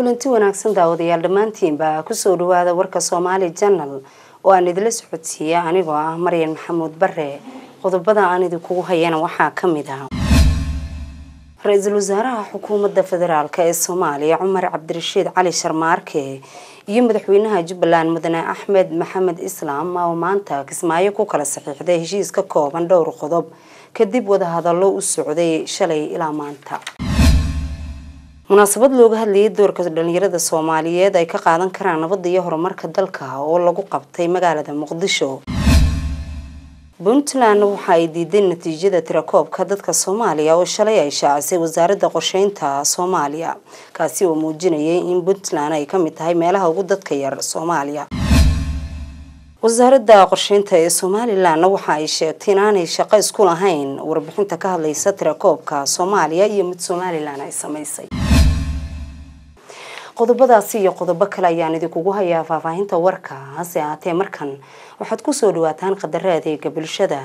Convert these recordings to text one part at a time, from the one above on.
kulanti wanaagsan daawadayaal dhammaantiinba kusoo dhawaada warka soomaali janal oo aan idila socodsiiya anigoo ah maryan maxamuud bare qodobada aan idinkugu hayana waxaa kamid ah ra-iisul wasaaraha xukuumadda federaalk ee soomaaliya cumar cabdirashiid cali sharmaarke iyo madaxweynaha jubbaland mudane axmed maxamed islaam oo maanta kismaayo ku kala saxiixday heshiis ka kooban dhowr qodob kadib wadahadallo u socday shalay ilaa maanta munaasabad looga hadlayay doorka dhalinyarada soomaaliyeed ay ka qaadan karaan nabadda iyo horumarka dalka oo lagu qabtay magaalada muqdisho puntland waxa ay diiday natiijada tirakoobka dadka soomaaliya oo shalay ay shaacisay wasaaradda qorsheynta soomaaliya kaasi oo muujinayay in puntland ay kamid tahay meelaha ugu dadka yar soomaaliya wasaaradda qorsheynta ee somalilanna waxa ay sheegtay inaanay shaqo isku lahayn warbixinta ka hadlaysa tirakoobka soomaaliya iyo mid somalilan ay samaysay qodobadaasi iyo qodobo kale ayaan idinkugu hayaa faahfaahinta warka hase ahaatee markan waxaad kusoo dhawaataan qadaro adeega bulshada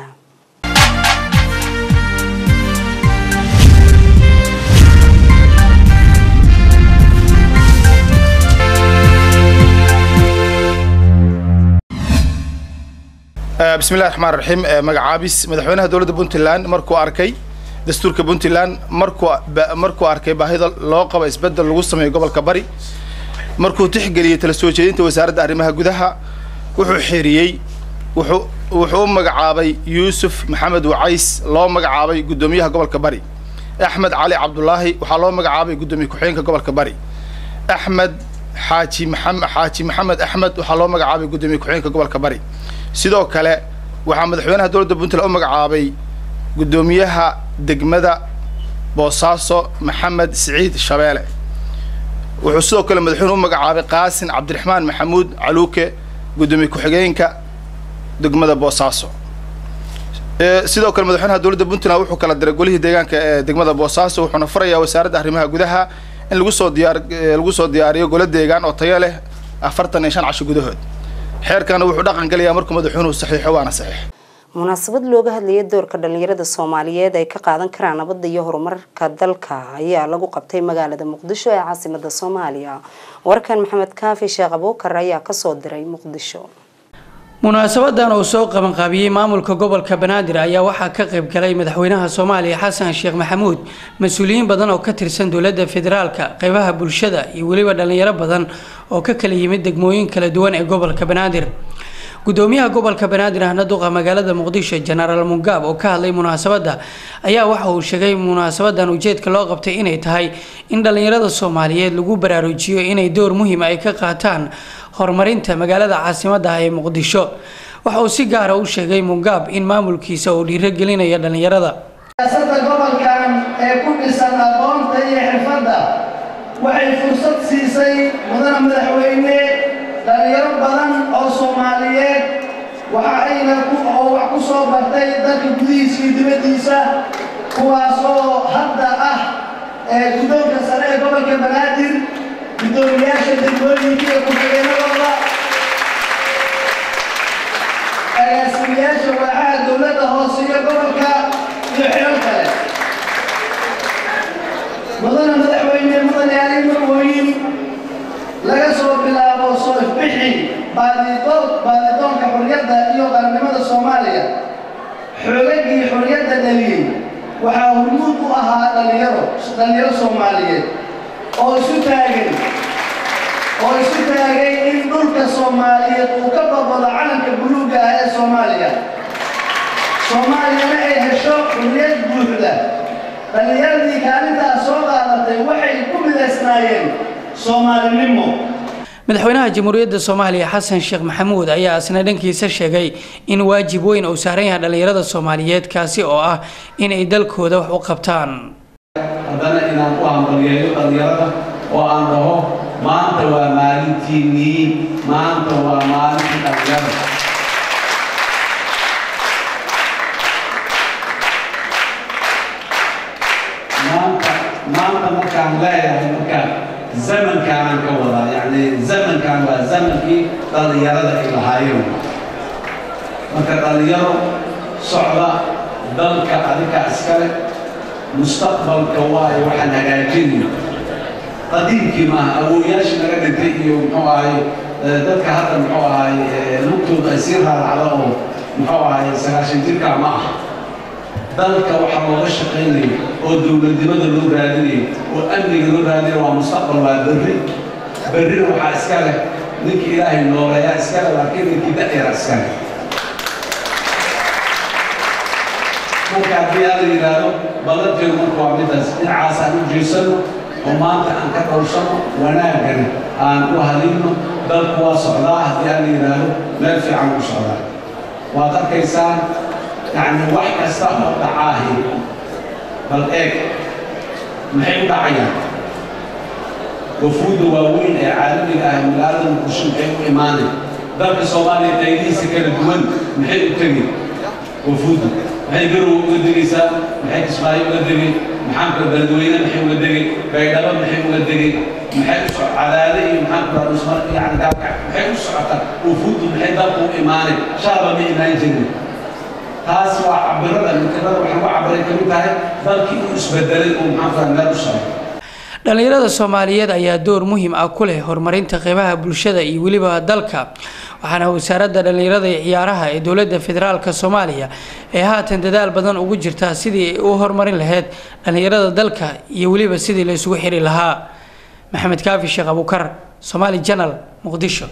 bismillahi raxmaan raxiim magacaabis madaxweynaha dowladda puntland markuu arkay dastuurka puntland markuu markuu arkay baahida loo qabo isbedel lagu sameeyo gobolka bari markuu tixgeliyey tala soo jeedinta wasaaradda arrimaha gudaha wuxuu xiriyey wuxuu wuxuu u magacaabay yuusuf maxamed wacays loo magacaabay guddoomiyaha gobolka bari axmed cali cabdulaahi waxaa loo magacaabay guddoomiye ku-xigeenka gobolka bari axmed xaaji maxamed xaaji maxamed axmed waxaa loo magacaabay guddoomiye ku-xigeenka gobolka bari sidoo kale waxaa madaxweynaha dowladda puntland u magacaabay guddoomiyaha degmada boosaaso maxamed siciid shabeele wuxuu sidoo kale madaxweynuhu u magacaabay qaasin cabdiraxmaan maxamuud caluuke guddoomiye ku-xigeenka degmada boosaaso sidoo kale madaxweynaha dowladda puntland wuxuu kala diray golihii deegaanka ee degmada boosaaso wuxuuna furayaa wasaaradda arrimaha gudaha in lagu soo diyaar lagu soo diyaariyo golo deegaan oo tayo leh afartan iyo shan casho gudahood xeerkana wuxuu dhaqan gelayaa markuu madaxweynuhu saxiixo waana saxiix munaasabad looga hadlayay doorka dhalinyarada soomaaliyeed ay ka qaadan karaan nabadda iyo horumarka dalka ayaa lagu qabtay magaalada muqdisho ee caasimada soomaaliya warkan maxamed kaafi sheekh abuukar ayaa kasoo diray muqdisho munaasabadan uu soo qabanqaabiyey maamulka gobolka banaadir ayaa waxaa ka qayb galay madaxweynaha soomaaliya xasan sheekh maxamuud mas-uuliyiin badan oo ka tirsan dowladda federaalka qeybaha bulshada iyo weliba dhalinyaro badan oo ka kala yimid degmooyin kala duwan ee gobolka banaadir gudoomiyaha gobolka banaadir ahna duqa magaalada muqdisho jenaraal mungaab oo ka hadlay munaasabadda ayaa waxa uu sheegay munaasabadan ujeedka loo qabtay inay tahay in dhalinyarada soomaaliyeed lagu baraarujiyo inay door muhiim ay ka qaataan horumarinta magaalada caasimadda ah ee muqdisho waxa uu si gaara u sheegay mungaab in maamulkiisa uu dhiirogelinayo dhalinyarada siyaasadda gobolkan ee ku dhisan aqoonta iyo xirfadda waxay fursad siisay mudana madaxweyne dhalinyaro badan oo soomaaliyeed waxa ayna oo wax ku soo bartay dalka gudihiisa iyo dibaddiisa kuwaasoo hadda ah ee guddoonka sare ee gobolka banaadir guddoomiyaasha degmooyinka iyo ku-xigeenadooda agaasimayaasha waaxaha dowladda hoose iyo gobolka iyo xilal kale mudana madaxweyne mudane ali marwooyin laga soo bilaabo soo ifbixi baadidoon baadidoonka xorriyadda iyo qarannimada soomaaliya xoogagii xorriyadda dhaliyey waxaa hormuud u ahaa dhalinyaro dhalinyaro soomaaliyeed oo isu taagay oo isu taagay in dhulka soomaaliyeed uu ka babado calanka buluugga ah ee soomaaliya soomaaliyana ay hesho xurriyad buuxda dhallinyaradii kaalintaas soo qaadatay waxay ku midaysnaayeen soomaalinimo madaxweynaha jamhuuriyadda soomaaliya xasan sheekh maxamuud ayaa isna dhankiisa sheegay in waajib weyn uu saaran yahay dhallinyarada soomaaliyeed kaasi oo ah inay dalkooda wax u qabtaan haddana inaan ku hambaliyeeyo dhallinyarada oo aan dhaho maanta waa maalintiinnii maanta waa maalintii dhallinyarada maanta maanta markaan leeyahay markaan zamankaanaan ka wadaa yacni zamankan waa zamankii dhallinyarada ay lahaayeen marka dhallinyaro socda dalka adinka iskale mustaqbalka waayo waxaan hagaajinayo qadiimkii maaha awooyaashii naga dhintay iyo muxuu ahay dadka hadda muxuu ahay lugtooda ay sii raaracda oo muxuu ahay sagaashan jirkaa ma ah dalka waxaa looga shaqaynayo oo dowladnimada loo raadinayo oo amniga loo raadinayo waa mustaqbal waa berri berrina waxaa iska leh ninkii ilaahay nooleeyaa iska leh laakiin ninkii da'yara iska leh marka haddii aan la yidhaahdo ballanteedu marka waa midaas dhinacaas aan u jeesano oo maanta aan ka dhowrsano wanaagana aan u halino dalku waa socdaa haddii aan la yidhaahdo meel fiican u socdaa waad arkaysaan yacni wax kasta oo dhacaahi bal eeg maxay u dhacayaan wafuudda waaweyn ee caalamiga ah magaalada muqdisho maxay u imaanay dalka soomaaliya qaydihiisa kala duwan maxay u tegay wafuudda maxay garow uga degaysaa maxay kismaayo uga degay maxaanka beledweyne maxay uga degay baydhabo maxay uga degay maxay u soc cadaade iyo maxaanka dhusmar yani gaalka maxay u socotaa wafuuddu maxay dalku u imaanay shaaba ma imaan jirin taas waa cabirada mikirada waxay uga cabiray ka mid tahay dalkii uu isbedelay uu maxaanka meel u socdo dhallinyarada soomaaliyeed ayaa door muhiim ah ku leh horumarinta qeybaha bulshada iyo weliba dalka waxaana wasaaradda dhallinyarada iyo ciyaaraha ee dowladda federaalk soomaaliya ee haatan dadaal badan ugu jirtaa sidii ay u horumarin lahayd dhallinyarada dalka iyo weliba sidii la isugu xiri lahaa maxamed kaafi sheekh abuukar somaali janal muqdisho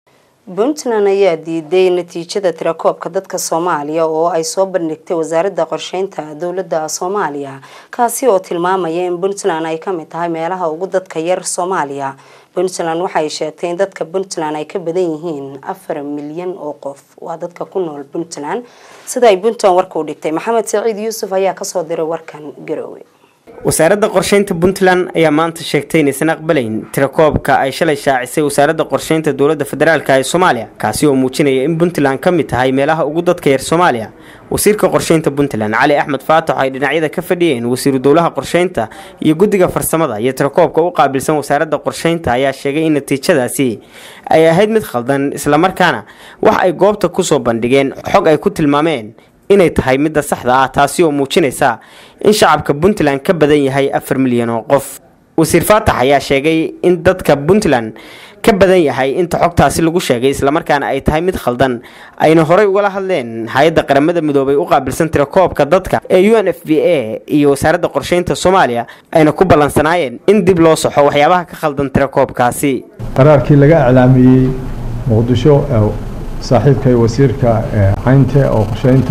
puntland ayaa diiday natiijada tirakoobka dadka soomaaliya oo ay soo bandhigtay wasaaradda qorsheynta dowladda soomaaliya kaasi oo tilmaamaya in puntland ay kamid tahay meelaha ugu dadka yar soomaaliya puntland waxay sheegtay in dadka puntland ay ka badan yihiin afar milyan oo qof waa dadka ku nool puntland sida ay puntland warka u dhigtay maxamed saciid yuusuf ayaa kasoo diray warkan garowe wasaaradda qorsheynta puntland ayaa maanta sheegtay inaysan aqbalayn tirakoobka ay shalay shaacisay wasaaradda qorsheynta dowladda federaalk ee soomaaliya kaasi oo muujinaya in puntland ka mid tahay meelaha ugu dadka yar soomaaliya wasiirka qorsheynta puntland cali axmed faatax ay dhinacyada ka fadhiyeen wasiiru dowlaha qorsheynta iyo guddiga farsamada iyo tirakoobka u qaabilsan wasaaradda qorsheynta ayaa sheegay in natiijadaasi ay ahayd mid khaldan islamarkaana wax ay goobta kusoo bandhigeen xog ay ku tilmaameen inay tahay midda saxda ah taasi oo muujinaysa in shacabka puntland ka badan yahay afar milyan oo qof wasiir faatax ayaa sheegay in dadka puntland ka badan yahay inta xogtaasi lagu sheegay islamarkaana ay tahay mid khaldan ayna horey ugala hadleen hay-adda qaramada midoobay u qaabilsan tirakoobka dadka ee u n f b a iyo wasaaradda qorsheynta soomaaliya ayna ku ballansanaayeen in dib loo saxo waxyaabaha ka khaldan tirakoobkaasi qaraarkii laga iclaamiyey muqdisho saaxiibkay wasiirka caynte oo qorsheynta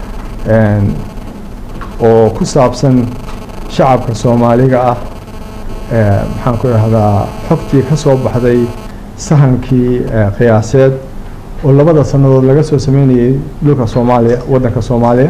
oo ku saabsan shacabka soomaaliga ah maxaan ku idhahdaa xogtii ka soo baxday sahankii qiyaaseed oo labada sannadood laga soo sameynayay dhulka soomaaliya waddanka soomaaliya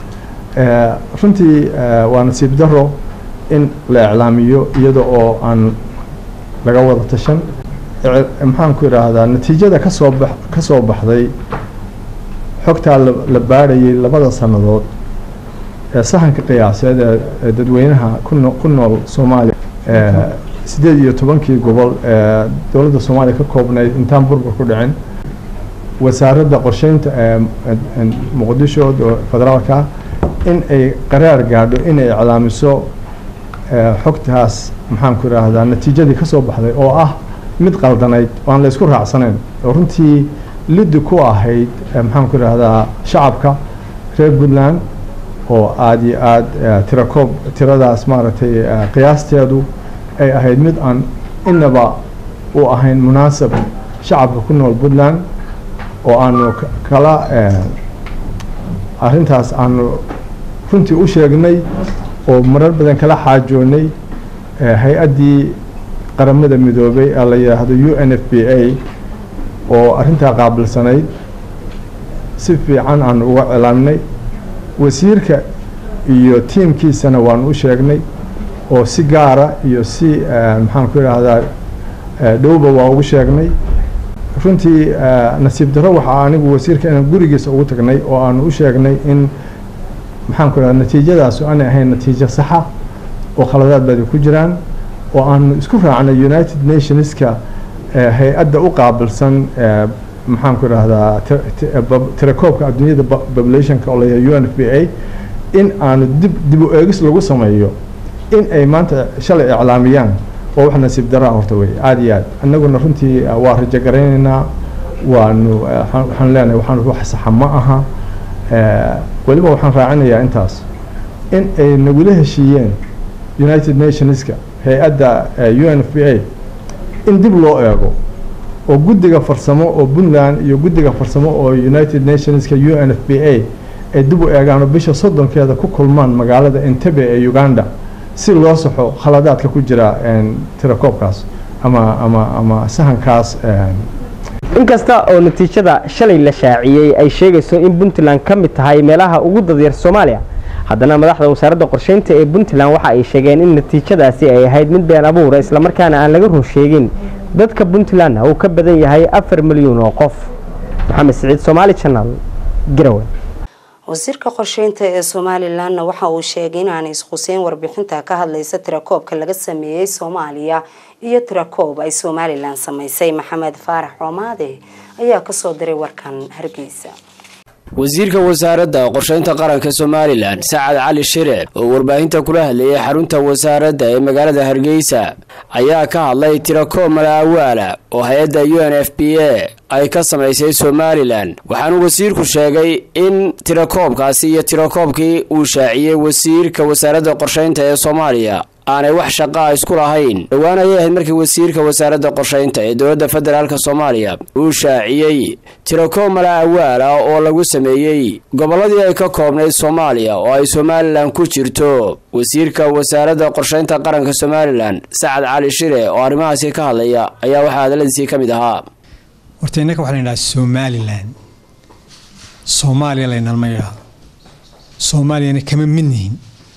runtii waa nasiib daro in la iclaamiyo iyada oo aan laga wada tashan maxaan ku idhaahdaa natiijada kasoo ba ka soo baxday xogtaa la baadhayay labada sannadood ee sahanka qiyaaseed ee dadweynaha kuno ku nool soomaaliya sideed iyo tobankii gobol ee dowladda soomaaliya ka koobnayd intaan burbur ku dhicin wasaaradda qorsheynta ee muqdisho federaalka in ay qaraar gaadho inay iclaamiso xogtaas maxaan ku idhaahdaa natiijadii ka soo baxday oo ah mid qaldanayd oo aan la isku raacsanayn oo runtii liddi ku ahayd maxaan ku idhaahdaa shacabka reer puntland oo aada iyo aada tirakoob tiradaas maaragtay qiyaasteedu ay ahayd mid aan inaba u ahayn munaasab shacabka ku nool puntland oo aanu kala arrintaas aanu runtii u sheegnay oo marar badan kala xaajoonay hay-addii qaramada midoobay ee la yidhaahdo u n f b a oo arrintaa qaabilsanayd si fiican aanu uga cilaamnay wasiirka iyo tiimkiisana waanu u sheegnay oo si gaara iyo si maxaan ku idhaahdaa dhowba waa ugu sheegnay runtii nasiib darro waxaa anigu wasiirka inaan gurigiisa ugu tagnay oo aanu u sheegnay in maxaan ku idhahda natiijadaas aanay ahayn natiijo saxa oo khaladaad baadi ku jiraan oo aanu isku raacnay united nationska hay-adda u qaabilsan maxaan ku idhahdaa tirakoobka adduunyada populationka oo layahay u n f b a in aanu dib dib u eegis lagu sameeyo in ay maanta shalay iclaamiyaan waa wax nasiib daraa horta wey aada iyo aad annaguna runtii waa rajo garaynaynaa waanu waxaan leenahay waxaan wax saxa ma aha weliba waxaan raacinayaa intaas in ay nagula heshiiyeen united nationska hay-adda u n f b a in dib loo eego oo guddiga farsamo oo puntland iyo guddiga farsamo oo united nationska u n f b a ay dib u eegaan oo bisha soddonkeeda ku kulmaan magaalada entebe ee uganda si loo saxo khaladaadka ku jira tirakoobkaas ama ama ama sahankaas inkasta oo natiijada shalay la shaaciyey ay sheegayso in puntland ka mid tahay meelaha ugu dadyar soomaaliya haddana madaxda wasaaradda qorsheynta ee puntland waxa ay sheegeen in natiijadaasi ay ahayd mid been abuura islamarkaana aan laga run sheegin dadka puntlandna uu ka badan yahay afar milyuun oo qof maxamed siciid somaali janal garowe wasiirka qorsheynta ee somalilanna waxa uu sheegay inaanay isquseyn warbixinta ka hadlaysa tirakoobka laga sameeyey soomaaliya iyo tirakoob ay somalilan samaysay maxamed faarax coomaade ayaa kasoo diray warkan hargeysa wasiirka wasaaradda qorsheynta qaranka somalilan sacad cali shire oo warbaahinta kula hadlayay xarunta wasaaradda ee magaalada hargeysa ayaa ka hadlay tirakoob malaawaala oo hay-adda u n f b a ay ka samaysay somalilan waxaanu wasiirku sheegay in tirakoobkaasi iyo tirakoobkii uu shaaciyey wasiirka wasaaradda qorsheynta ee soomaaliya aanay wax shaqaa isku lahayn dhowaan ayay ahayd markii wasiirka wasaaradda qorsheynta ee dowladda federaalk soomaaliya uu shaaciyey tirakoob mala awaal ah oo lagu sameeyey gobolladii ay ka koobnayd soomaaliya oo ay somalilan ku jirto wasiirka wasaaradda qorsheynta qaranka somalilan sacad cali shire oo arrimahaasi ka hadlaya ayaa waxaa hadaladiisii ka mid ahaa horta innaka waxaa la yidhaha somalilan soomaaliya laynalma yidhaahdo soomaaliyana kama midnihin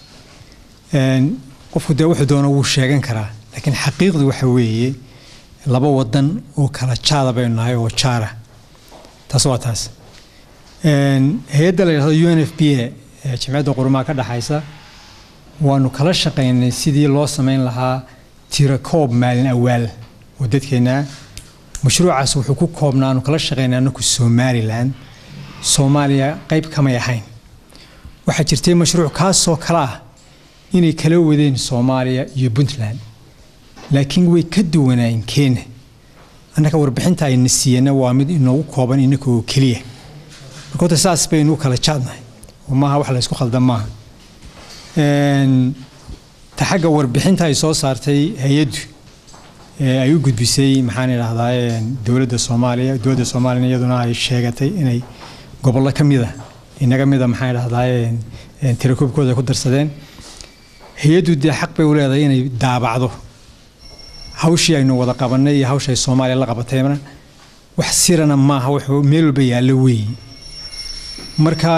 qofku dee wuxuu doona wuu sheegan karaa laakiin xaqiiqdu waxa weeye laba wadan oo kala jaada baynu nahay oo jaara taas waa taas hay-adda la yidhahdo u n f b a ee jimciyadda qurumaha ka dhexaysa waanu kala shaqaynay sidii loo samayn lahaa tirakoob maalin awaal oo dadkeennaa mashruucaas wuxuu ku koobnaa aanu kala shaqaynay anaku somalilan soomaaliya qayb kamay ahayn waxaa jirtay mashruuc kaasoo kale ah inay kala wadeen soomaaliya iyo puntland laakiin way ka duwanaayeen kenya annaka warbixinta ayna siiyana waa mid inoogu kooban inaka oo keliya marka horta saas baynu u kala jaadnahay oo maaha wax laysku khaldan maaha ta xagga warbixinta ay soo saartay hay-addu ee ay u gudbisay maxaan idhahdaa dowladda soomaaliya dowladda soomaaliyana iyaduna ay sheegatay inay gobollo ka mida inaga mida maxaan idhahdaa tirakoobkooda ay ku darsadeen hay-addu dee xaq bay u leedahay inay daabacdo hawshii aynu wada qabanay iyo hawsha ay soomaaliya la qabatayna wax sirana maaha wuxuu meel walba yaallo weeye marka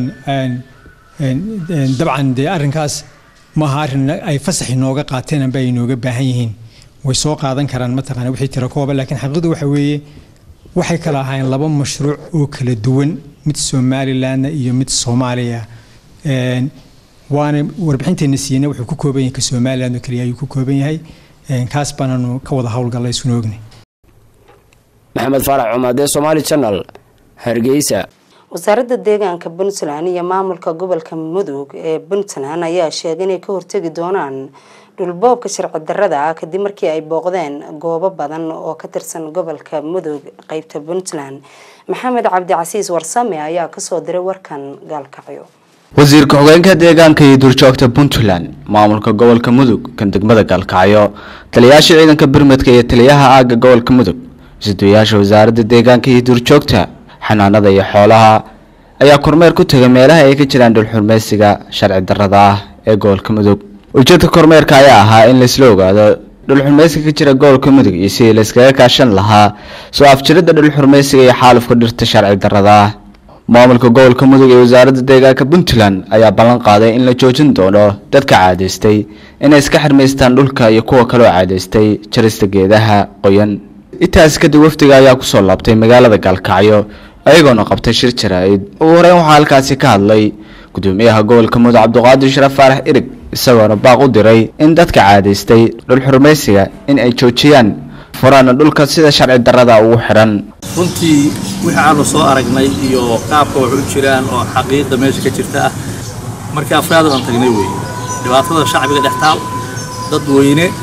dabcan dee arrinkaas maaha arrin ay fasax inooga qaateen amba ay inooga baahan yihiin way soo qaadan karaan mataqaana wixii tira kooba laakiin xaqiiqdu waxa weeye waxay kala ahaayeen laba mashruuc oo kala duwan mid somalilandna iyo mid soomaaliya waana warbixinteenna siiyeyna wuxuu ku kooban yahay ka somaliland oo keliya ayuu ku kooban yahay kaas baananu ka wada howlgallay isuna ognay maxamed faarax cumaadee somaali janal hargeysa wasaaradda deegaanka puntland iyo maamulka gobolka mudug ee puntland ayaa sheegay inay ka hortegi doonaan dhulboobka sharci darada ah kadib markii ay booqdeen goobo badan oo ka tirsan gobolka mudug qeybta puntland maxamed cabdicasiis warsame ayaa kasoo diray warkan gaalkacyo wasiirka hogeenka deegaanka iyo duurjoogta puntland maamulka gobolka mudug kan degmada gaalkacyo taliyayaasha ciidanka birmadka iyo taliyaha aagga gobolka mudug isduwayaasha wasaaradda deegaanka iyo duurjoogta xanaanada iyo xoolaha ayaa kormeer ku tegay meelaha ay ka jiraan dhulxurmeysiga sharci darada ah ee gobolka mudug ujeedka kormeerka ayaa ahaa in laisla ogaado dhulxurmeysiga ka jira gobolka mudug iyo sidii layskaga kaashan lahaa soo afjiridda dhulxurmeysiga iyo xaalufka dhirta sharci darada ah maamulka gobolka mudug ee wasaaradda deegaanka puntland ayaa ballan qaaday in la joojin doono dadka caadaystay inay iska xirmaystaan dhulka iyo kuwa kaloo caadaystay jarista geedaha qoyan intaas kadib wafdiga ayaa kusoo laabtay magaalada gaalkacyo ayagoona qabtay shir jaraa'id ugu horeyn waxaa halkaasi ka hadlay gudoomiyaha gobolka mudug cabdiqaadir sharaf faarax irig isagoona baaq u diray in dadka caadaystay dhul xurmaysiga in ay joojiyaan furaana dhulka sida sharci darada ugu xiran runtii wixii aanu soo aragnay iyo qaabka wax u jiraan oo xaqiiqda meesha ka jirta ah markii afraad aan tagnay weeye dhibaatada shacbiga dhex taal dad weyne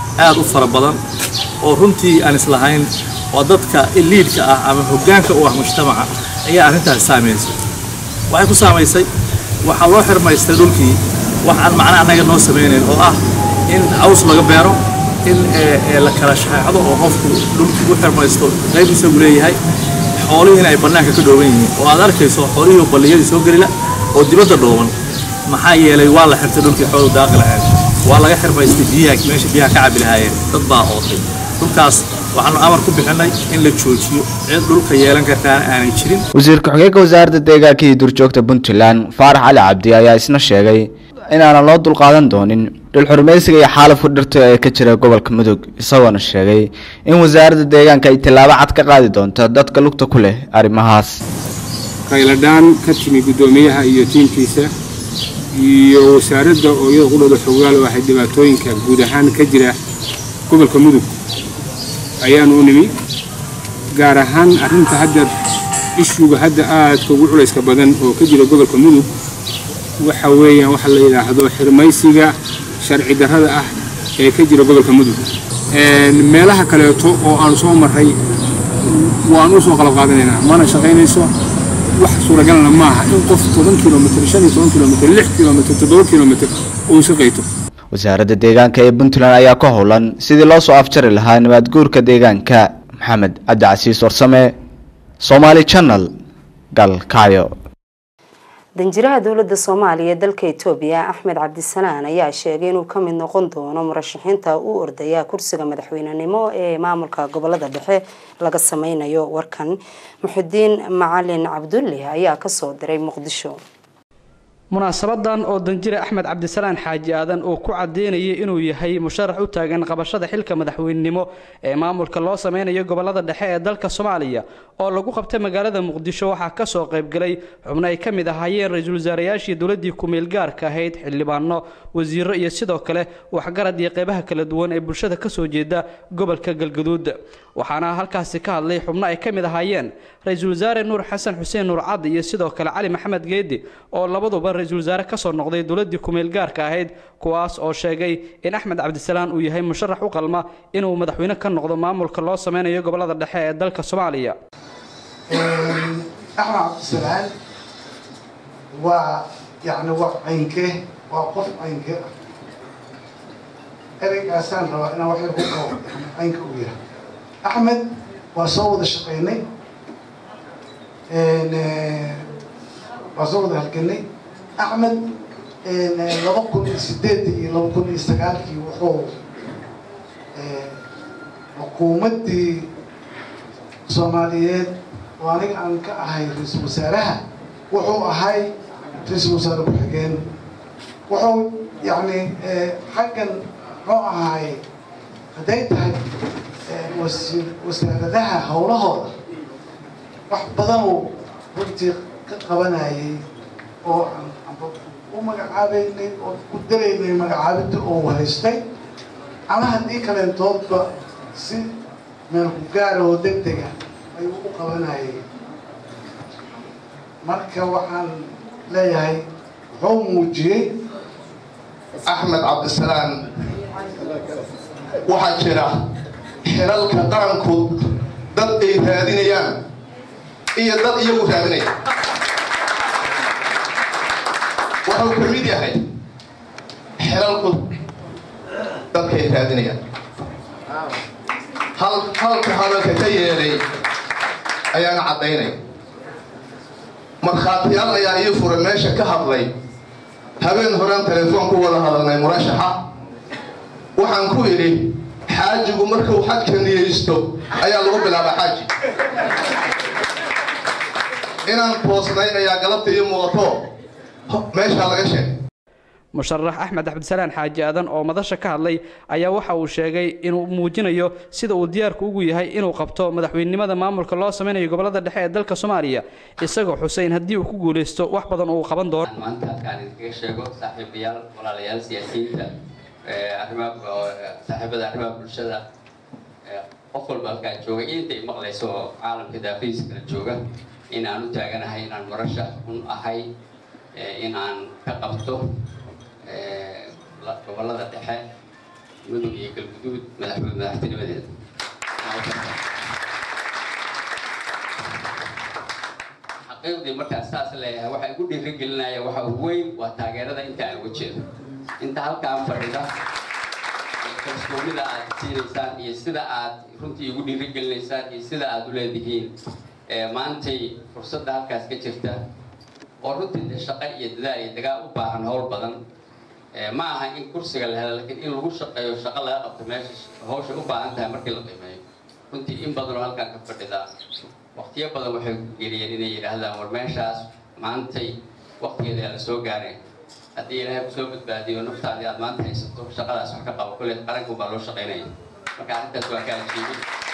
aad u fara badan oo runtii aan islahayn oo dadka liidka ah ama hoggaanka u ah mujtamaca ayaa arrintaasi saamaysay waxay ku saamaysay waxaa loo xirmaystay dhulkii wax aan macna annaga noo samaynayn oo ah in caws laga beero in la kala shaxeexdo oo qofku dhulkii u xirmaysto qayb isagu leeyahay xoolihiina ay bannaanka ka dhooban yihiin oo aad arkayso xoolihii balliyadii soo gelila oo dibadda dhooban maxaa yeelay waa la xirtay dhulkii xoolu daaqi lahayd waa laga xirmaystay biyaha meesha biyaha ka cabi lahaayeen dad baa ootay dhulkaas waxaanu amar ku bixinay in la joojiyo cid dhulka yeelan kartaana aanay jirin wasiir ku-xigeenka wasaaradda deegaanka iyo duurjoogta puntland faarax cali cabdi ayaa isna sheegay inaanan loo dulqaadan doonin dhul xurmaysiga iyo xaalafka dhirta ee ka jira gobolka mudug isagoona sheegay in wasaaradda deegaanka ay tallaabo cad ka qaadi doonto dadka lugta ku leh arrimahaas qayladhaan ka timi guddoomiyaha iyo tiimkiisa iyo wasaaradda oo iyada qudhooda xogaal oo ahay dhibaatooyinka guud ahaan ka jira gobolka mudug ayaanu u nimi gaar ahaan arrinta hadda ishuga hadda aadka ugu culayska badan oo ka jira gobolka mudug waxa weeyaan waxa la yidhaahdo xirmaysiga sharci darrada ah ee ka jira gobolka mudug meelaha kaleeto oo aan soo marray waan u soo qalab qaadanaynaa mana shaqaynayso wax suuragalna maaha in qof toban kilomitr shan iyo toban kilomitr lix kilomitr toddoba kilomitr uu iska qayto wasaaradda deegaanka ee puntland ayaa ka howlan sidii loo soo afjari lahaa nabaadguurka deegaanka maxamed cabdi casiis warsame somaali channel galkacyo danjiraha dowladda soomaaliya ee dalka etoobiya axmed cabdisalaan ayaa sheegay inuu ka mid noqon doono murashaxiinta u ordaya kursiga madaxweynenimo ee maamulka gobolada dhexe laga sameynayo warkan muxudiin macalin cabdulle ayaa kasoo diray muqdisho munaasabadan oo danjire axmed cabdisalaan xaaji aadan uu ku cadeynayay inuu yahay musharax u taagan qabashada xilka madaxweynenimo ee maamulka loo sameynayo gobolada dhexe ee dalka soomaaliya oo lagu qabtay magaalada muqdisho waxaa kasoo qaybgalay xubno ay ka mid ahaayeen ra-iisul wasaarayaashii dowladii ku-meel gaarka ahayd xildhibaano wasiiro iyo sidoo kale waxgarad iyo qeybaha kala duwan ee bulshada kasoo jeeda gobolka galgaduud waxaana halkaasi ka hadlay xubno ay ka mid ahaayeen ra-iisul wasaare nuur xasan xuseen nuur caddi iyo sidoo kale cali maxamed geedi oo labaduba ra-iisul wasaare kasoo noqday dowladii ku-meel gaarka ahayd kuwaas oo sheegay in axmed cabdisalaan uu yahay musharax u qalma inuu madaxweyne ka noqdo maamulka loo sameynayo gobolada dhexe ee dalka soomaaliya axmed cabdisalaan waa yani waa caynke waa qof caynke ah ereygaasaan rabaa inaan wax yar ku qabo caynka u yahay axmed waa soo wada shaqaynay waa soo wada halganay axmed laba kun iyo sideedii iyo laba kun iyo sagaalkii wuxuu xukuumaddii soomaaliyeed oo aniga aan ka ahay ra-iisul wasaaraha wuxuu ahay ra-iisul wasaare ku-xigeen wuxuu yacni xaggan muxuu ahaay hadday tahay wasi wasaaradaha howlahooda wax badan uu runtii ka qabanayay oo aan amba u magacaabeynay oo ku daraynay magacaabinta oo haystay ama haddii kaleentoodba si meel ku gaara oo deg dega ayuu u qabanayay marka waxaan leeyahay wuxuu muujiyey axmed cabdisalaan waxaa jira xilalka qaranku dad ay raadinayaan iyo dad iyagu raadinaya wuxuu ka mid yahay xilalku dadkay raadinayaan hal halka hadalka ka yeelay ayaana caddaynay markhaatiyaal ayaa ii furay meesha ka hadlay habeen horaan telefoon ku wada hadalnay murashaxa waxaan ku idhi xaajigu markuu xajka niyeysto ayaa lagu bilaaba xaaji inaan toosnay ayaa galabta ii muuqato meeshaa laga sheegay musharax axmed cabdisalaan xaaji aadan oo madasha ka hadlay ayaa waxa uu sheegay inuu muujinayo sida uu diyaarku ugu yahay inuu qabto madaxweynenimada maamulka loo sameynayo gobolada dhexe ee dalka soomaaliya isagoo xuseyn haddii uu ku guuleysto wax badan uu qaban doono maanta halkaan idinkaga sheego saaxiibayaal walaalayaal siyaasiyiinta arrimaha saaxiibada arrimaha bulshada qof walba halkaan jooga iyo intay maqlayso oo caalamka daafihiisa kala jooga in aan u taaganahay inaan murashax un ahay in aan ka qabto gobolada dhexe mudug iyo galguduud madaxweyne madaxtinimadeeda xaqiiqdii markaan saas leeyahay waxa igu dhiirigelinaya waxa ugu weyn waa taageerada inta aan uga jeedo inta halkaan fadhida kalsoonida aad siinaysaan iyo sida aad runtii igu dhiirigelinaysaan iyo sida aad u leedihiin maantay fursadda halkaas ka jirta oo runtii de shaqo iyo dadaal iyo dagaal u baahan howl badan ma aha in kursiga la helo laakiin in lagu shaqeeyo shaqo laga qabto meesha hawsha u baahan tahay markii la qiimeeyo runtii in badan oo halkaan ka fadhida waqtiyo badan waxay geliyeen inay yidhaahdaan war meeshaas maantay waqtigeeda la soo gaaray haddii ilaahay kusoo badbaadiyo naftaadii aad maanta haysato shaqadaas wax ka qabo kolley qaranku baa loo shaqaynaya marka arrintaas waa ka ajiibin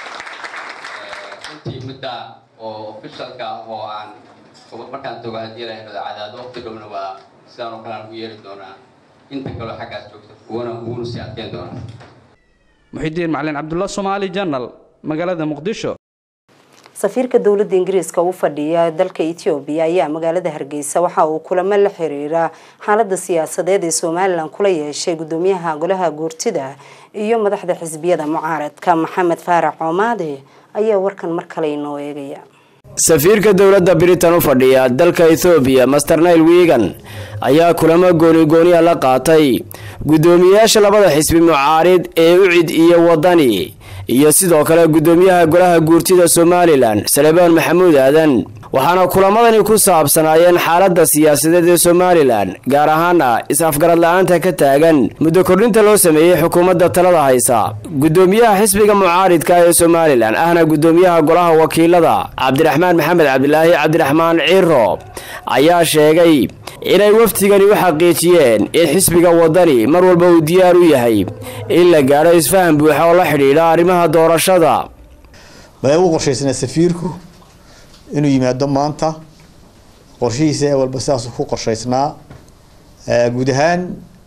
runtii midda oo officialka ah oo aan markaan tago haddii ilaahay rado cadaado waqti dhowna waa sidaan oo kale aan u yeeri doonaa inta kaloo xaggaas joogta kuwana uguna sii adkeyn doonaa muxidiin macalin cabdulla soomaali janal magaalada muqdisho safiirka dowladda ingiriiska u fadhiya dalka etoobiya ayaa magaalada hargeysa waxa uu kulamo la xiriira xaalada siyaasadeed ee somalilan kula yeeshay gudoomiyaha golaha guurtida iyo madaxda xisbiyada mucaaradka maxamed faarax coomaade ayaa warkan mar kale inoo eegaya safiirka dowladda britain u fadhiya dalka ethoobiya master nail wigan ayaa kulamo goonigooniya la qaatay guddoomiyeyaasha labada xisbi mucaarid ee ucid iyo wadani iyo sidoo kale guddoomiyaha golaha guurtida somalilan salebaan maxamuud aadan waxaana kulamadani ku saabsanaayeen xaaladda siyaasadeed ee somalilan gaar ahaana is-afgarad la-aanta ka taagan muddo kordhinta loo sameeyey xukuumadda talada haysa guddoomiyaha xisbiga mucaaridka ee somalilan ahna guddoomiyaha golaha wakiilada cabdiraxmaan maxamed cabdilaahi cabdiraxmaan ciro ayaa sheegay inay wafdigani u xaqiijiyeen in xisbiga wadani mar walba uu diyaar u yahay in la gaadho isfaham buuxa oo la xidhiidha arrimaha doorashada baa ugu qorshaysnaa safiirku inuu yimaado maanta qorshihiisa walba sidaasuu ku qorshaysnaa guud ahaan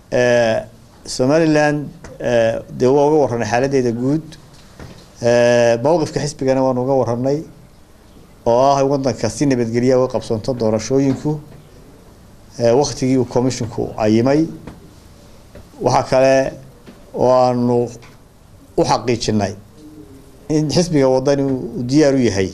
somalilan dee waa uga warranay xaaladeeda guud mowqifka xisbigana waanu uga warranay oo ah wadanka si nabadgelya uga qabsanto doorashooyinku waktigii uu commisshinku cayimay waxaa kale oo aanu u xaqiijinay in xisbiga wadani uu diyaar u yahay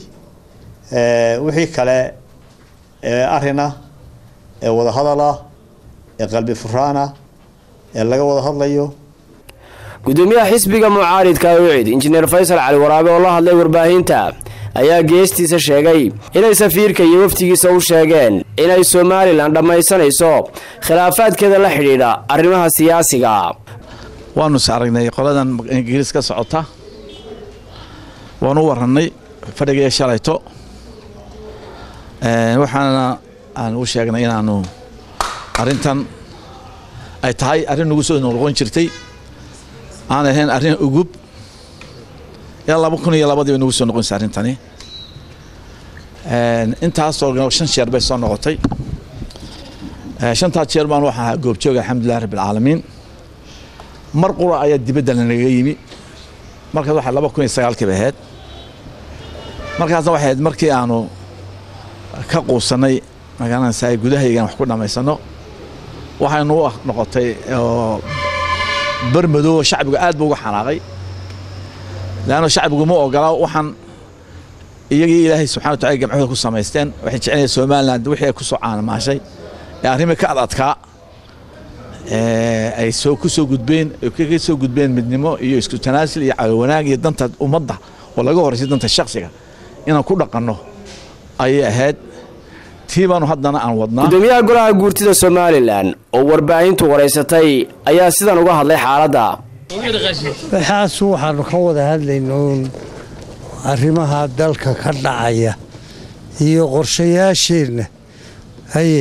wixii kale ee arina ee wadahadala ee qalbi furaana ee laga wada hadlayo gudoomiyaha xisbiga mucaaridka ucid injineer faysal cali waraabe oo la hadlay warbaahinta ayaa geestiisa sheegay inay safiirka iyo waftigiisa u sheegeen inay somalilan dhammaysanayso khilaafaadkeeda la xidhiidha arrimaha siyaasiga waanu is aragnay qoladan ingiriis ka socota waanu u warannay fadhigaiyo shalayto waxaana aan u sheegnay inaanu arrintan ay tahay arrin nagu soo noqon jirtay aan ahayn arrin ugub ilaa laba kun iyo labadii bay nagu soo noqonaysa arrintani intaasoo shan jeer bay soo noqotay shantaa jeer baan waxaan ahaa goobjooga alxamdulilah rabbilcaalamiin mar qura ayaa dibadda lanaga yimi markaas waxaa laba kun iyo sagaalkii bay ahayd markaasna waxay ahayd markii aanu ka quusanay magaalanaysa ay gudahaygan wax ku dhammaysano waxaynu u noqotay oo barmadow shacbigu aad buu uga xanaaqay leanno shacbigu ma ogola waxaan iyagii ilaahay subxana wa tacala gamcahooda ku samaysteen waxay jecelyahay somaliland wixii ay ku soo caanamaashay ee arrimii ka ad adkaa ay soo ku soo gudbeen kaga soo gudbeen midnimo iyo isku tanaasul iyo caawi wanaag iyo danta ummadda oo laga horaysay danta shaksiga inaan ku dhaqanno ayay ahayd tii baanu haddana aan wadnaa gudoomiyaha golaha guurtida somalilan oo warbaahintu waraysatay ayaa sidan uga hadlay xaaladda waxaas waxaanu ka wada hadlayna uun arrimaha dalka ka dhacaya iyo qorshayaasheenna haye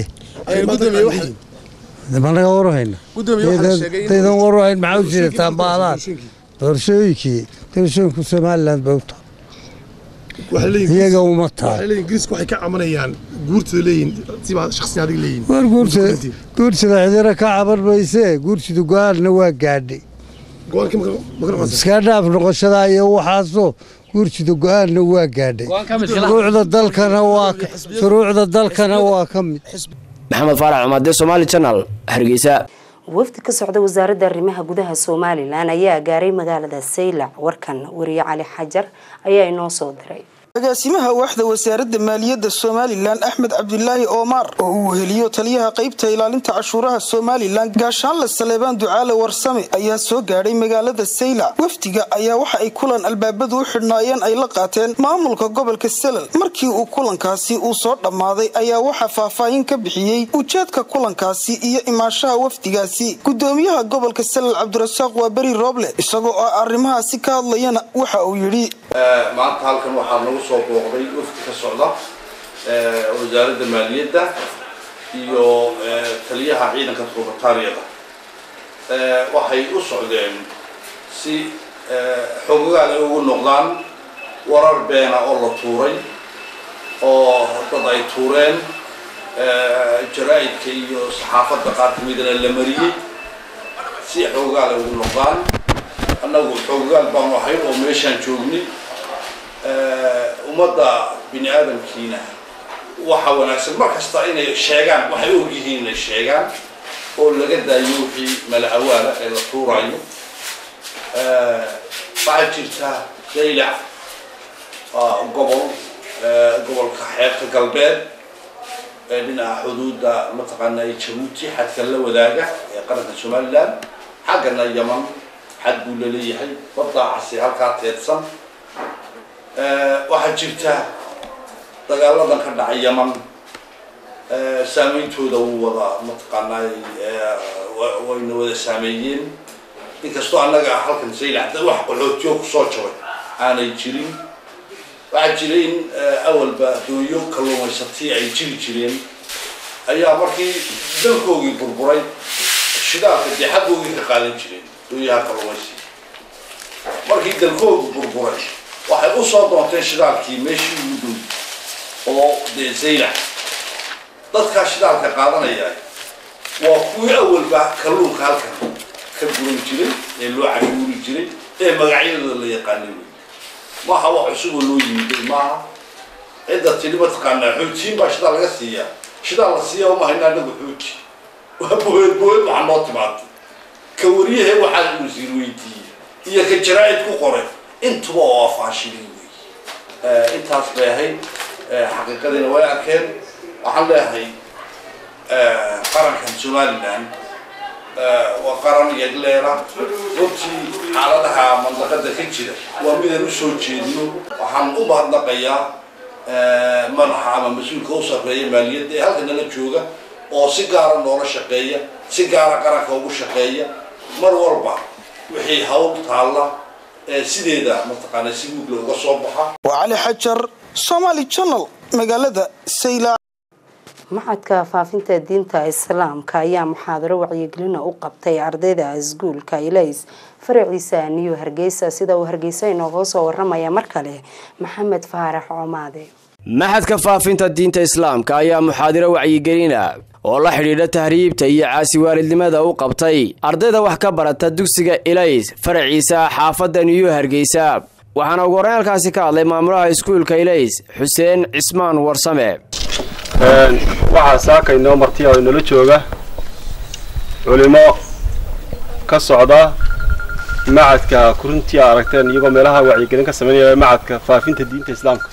managa warhayna daydan warhayn maxaa u jirataan baadaan doorashooyinkii doorashooyinku somaliland bay u tahay iyaga uma tahay ingiriisku waxay ka cabanayaan guurtida leeyihin sibaa shakhsiyan adiga leeyihin war guursida guursida cidina ka caban maysee guursida go-aanna waa gaadhay iska dhaaf noqoshada iyo waxaasoo guursida go-aanna waa gaadhay shuruucda dalkana waa shuruucda dalkana waa ka mid maxamed faarac cumaade somaali janal hargeysa wafdi ka socda wasaaradda arrimaha gudaha somalilan ayaa gaaray magaalada saylac warkan wariye cali xajar ayaa inoo soo diray agaasimaha waaxda wasaaradda maaliyadda somalilan axmed cabdilaahi oomar oo uu weheliyo taliyaha qaybta ilaalinta cashuuraha somalilan gaashaanle saleebaan ducaale warsame ayaa soo gaadhay magaalada saylac wafdiga ayaa waxa ay kulan albaabadu u xidhnaayeen ay la qaateen maamulka gobolka selal markii uu kulankaasi uu soo dhammaaday ayaa waxaa faahfaahin ka bixiyey ujeedka kulankaasi iyo imaanshaha wafdigaasi gudoomiyaha gobolka selal cabdirasaaq waa beri rooble isagoo oo arrimahaasi ka hadlayana waxa uu yidhi maanta halkan waxaa nagu soo booqday wafdi ka socda wasaaradda maaliyadda iyo taliyaha ciidanka rubatariyada waxay u socdeen si xogogaal ay ugu noqdaan warar beena oo la tuuray oo dad ay tuureen jaraa-idka iyo saxaafadda qaar kamidana la mariyey si xogogaal ay ugu noqdaan annagu xogogaal baanu ahayn oo meeshaan joognay ummadda bini aadamkiina waxa wanaagsan mar kasta inay sheegaan waxay og yihiin inay sheegaan oo laga daayo wixii mala awaala ee la tuurayo waxaa jirta daylac gobol gobolka xeebta galbeed ee dhinaca xuduudda mataqaana jabuuti xadka la wadaaga ee qaranka somaliland xaggana yaman xad buu laleeyahay baddaa casi halkaa teedsan waxaa jirta dagaaladan ka dhacay yaman saameyntooda wuu wada mataqaanaa wayna wada saameeyeen inkastoo annaga halkan saylaxda wax qaxootiyo kusoo jabay aanay jirin waxaa jira in awalba dooyo kalluumaysatii ay jiri jireen ayaa markii dalkoogii burburay shidaalka dee xaggoogii ka qaadan jireen dooyaha kalluumaysiga markii dalkoogu burburay waxay u soo doonteen shidaalkii meeshii ugu dhow oo dee zaylax dadkaa shidaalka qaadanaya waa kuwii awalba kalluunka halkan ka guran jiray ee loo cashuuri jiray ee magacyadooda la yaqaanay wey maaha wax cusuboo loo yimiday maaha cidda tidhi mataqaanaa xoojiyin baa shidaal laga siiyaa shidaal la siiya uma haynaa anagu xooji waa boed boed waxaa noo timaatay ka wariyahe waxaa wasiir weydiiyey iyo ka jaraa-id ku qoray intuba oo afaashilin wey intaas bay ahayd xaqiiqadiina way arkeen waxaan leeyahay qarankan somaliland waa qaran yagleela runtii xaaladaha mandaqada ka jira waa midaan usoo jeedino waxaan u mahadnaqayaa madaxa ama mas-uulka u sarreeya maaliyadda ee halka nala jooga oo si gaara noola shaqeeya si gaara qaranka ugu shaqeeya mar walba wixii hawl taalla sideeda mataqaana si guugla uga soo baxa waa cali xajar somaali channel magaalada sayla maxadka faafinta diinta islaamka ayaa muxaadaro wacyigelina u qabtay ardayda iskuulka ilays faraciisa niyo hargeysa sida uu hargeysa inooga soo waramaya mar kale maxamed faarax coomaade maxadka faafinta diinta islaamka ayaa muxaadiro wacyigelina oo la xidhiidha tahriibta iyo caasiwaalidnimada u qabtay ardayda wax ka barata dugsiga ilays faraciisa xaafadda niyo hargeysa waxaana ugu horreyn halkaasi ka hadlay maamulaha iskuulka ilays xuseen cismaan warsame waxaa saaka inoo martiya oo inala jooga culimo ka socda macadka kuruntii a aragteen iyagoo meelaha wacyigelin ka sameynaya macadka faafinta diinta islaamka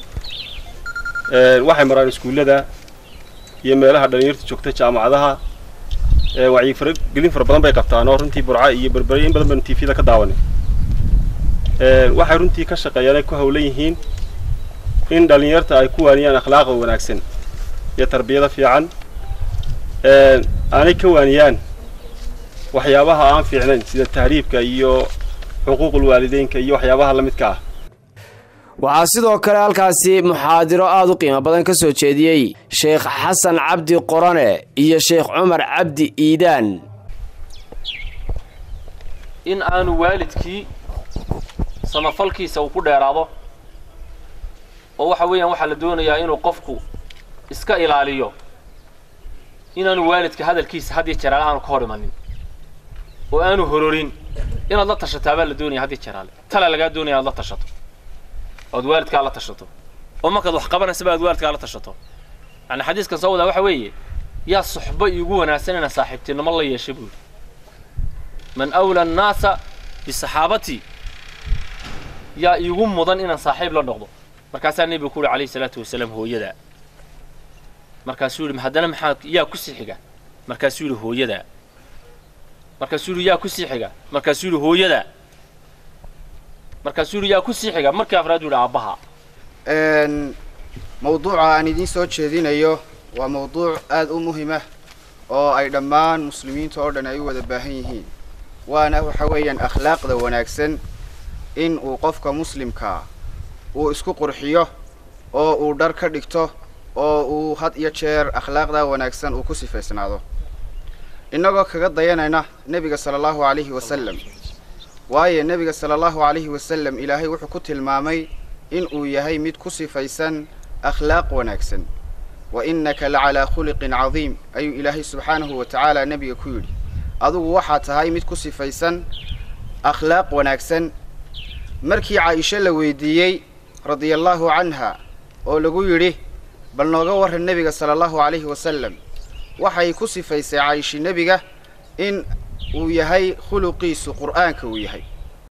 waxay maraan iskuullada iyo meelaha dhalinyarta joogta jaamacadaha wacyigelin fara badan bay qabtaan oo runtii burca iyo berberiya in badan baynu tvda ka daawanay waxay runtii ka shaqeeyaan ay ku hawlan yihiin in dhalinyarta ay ku waaniyaan akhlaaqa wanaagsan iyo tarbiyada fiican aanay ka waaniyaan waxyaabaha aan fiicnayn sida tahriibka iyo xuquuqul waalideynka iyo waxyaabaha la midka ah waxaa sidoo kale halkaasi muxaadiro aada u qiimo badan ka soo jeediyey sheekh xasan cabdi qorane iyo sheekh cumar cabdi iidaan in aanu waalidkii samafalkiisa uu ku dheeraado oo waxa weeyaan waxaa la doonayaa inuu qofku iska ilaaliyo inaanu waalidka hadalkiisa had iyo jeraale aanu ka hor imanin oo aanu hororin inaad la tashataa baa la doonaya had iyo jeraale tala lagaa doonaya inaad la tashato ood waalidkaa la tashato oo markaad wax qabanaysa ba aad waalidkaa la tashato yani xadiiskan soo wadaa waxa weeye yaa suxbo iigu wanaagsan inaan saaxiibtinimo la yeesha buuri man awla annaasa bisaxaabatii yaa iigu mudan inaan saaxiib la noqdo markaasaa nebiga ku uhi calayhi salaatu wasalaam hooyadaa markaasuu yidhi haddana maxaa yaa ku sii xiga markaasuu yidhi hooyadaa markaasuu yidhi yaa ku sii xiga markaasuu yidhi hooyadaa markaasuu yidhi yaa ku sii xiga markii afraad yidhi aabbaha mawduuca aan idiin soo jeedinayo waa mawduuc aada u muhima oo ay dhammaan muslimiinta oo dhan ay u wada baahan yihiin waana waxa weeyaan akhlaaqda wanaagsan in uu qofka muslimkaa uu isku qurxiyo oo uu dhar ka dhigto oo uu had iyo jeer akhlaaqda wanaagsan uu ku sifaysnaado innagoo kaga dayanayna nebiga sala allahu calayhi wasalam waayo nebiga sala allahu calayhi wasalam ilaahay wuxuu ku tilmaamay in uu yahay mid ku sifaysan akhlaaq wanaagsan wa innaka lacalaa khuliqin cadiim ayuu ilaahay subxaanahu wa tacaala nebiga ku yidhi adugu waxaa tahay mid ku sifaysan akhlaaq wanaagsan markii caaisho la weydiiyey radiallahu canha oo lagu yidhi bal nooga warran nebiga sala allahu calayhi wasalam waxay ku sifaysay caaisha nebiga in uu yahay khuluqiisu qur'aanka uu yahay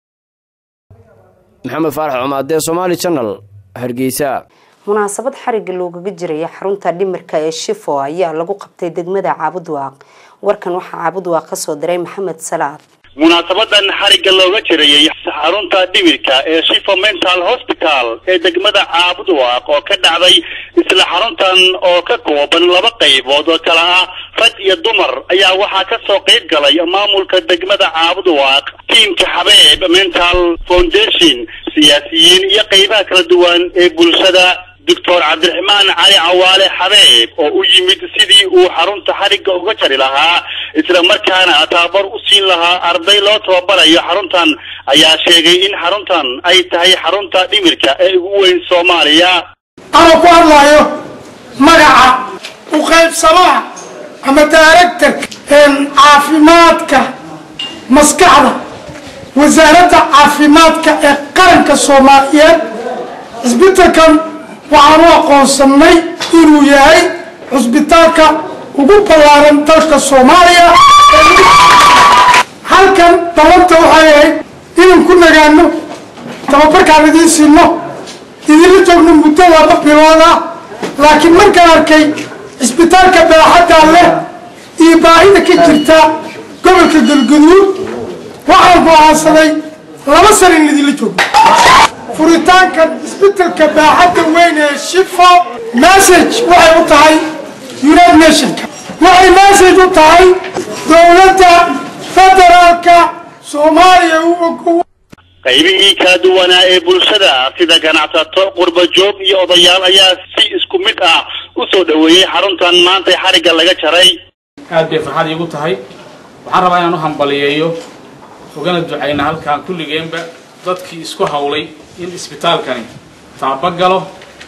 maxamed faarax cumaadee somaali channel hargeysa munaasabad xariga loogaga jiraya xarunta dhimirka ee shifo ayaa lagu qabtay degmada caabudwaaq warkan waxaa caabudwaaq kasoo diray maxamed salaad munaasabadan xarigga looga jirayay xarunta dhimirka ee shifo mental hospital ee degmada caabudwaaq oo ka dhacday isla xaruntan oo ka kooban laba qaybood oo kala ah rag iyo dumar ayaa waxaa ka soo qayb galay maamulka degmada caabudwaaq tiimka xabeeb mental foundation siyaasiyiin iyo qaybaha kala duwan ee bulshada doctor cabdiraxmaan cali cawaale xabeeb oo u yimid sidii uu xarunta xarigga uga jari lahaa isla markaana tababar u siin lahaa arday loo tababarayo xaruntan ayaa sheegay in xaruntan ay tahay xarunta dhimirka ee ugu weyn soomaaliya anoo ku hadlaayo magaca u qaybsamaha ama daaragtarka caafimaadka maskaxda wasaaradda caafimaadka ee qaranka soomaaliyeed cisbitalkan waxaan u aqoonsanay inuu yahay cusbitaalka ugu ballaaran dalka soomaaliya halkan dabanta waxay ahayd inaan ku nagaano tababarkaan idiin siino idinla joogno muddo laba bilood ah laakiin markaan arkay cisbitaalka baaxaddaa leh iyo baahida ka jirta gobolka galgaduud waxaan go'aansaday laba sana in idinla joogno furitaanka cisbitalka baaxadda weyn ee shifo message waxay u tahay united nationka waxay message u tahay dowladda federaalka soomaaliya u ogow qaybihii kala duwanaa ee bulshada sida ganacsato qurbajoog iyo odayaal ayaa si isku mid ah u soo dhoweeyey xaruntan maanta xarigga laga jaray aad bay farxad iigu tahay waxaan rabaa inaan u hambaliyeeyo ugana ducayna halkan kulligeenba dadkii isku hawlay in isbitaalkani taabagalo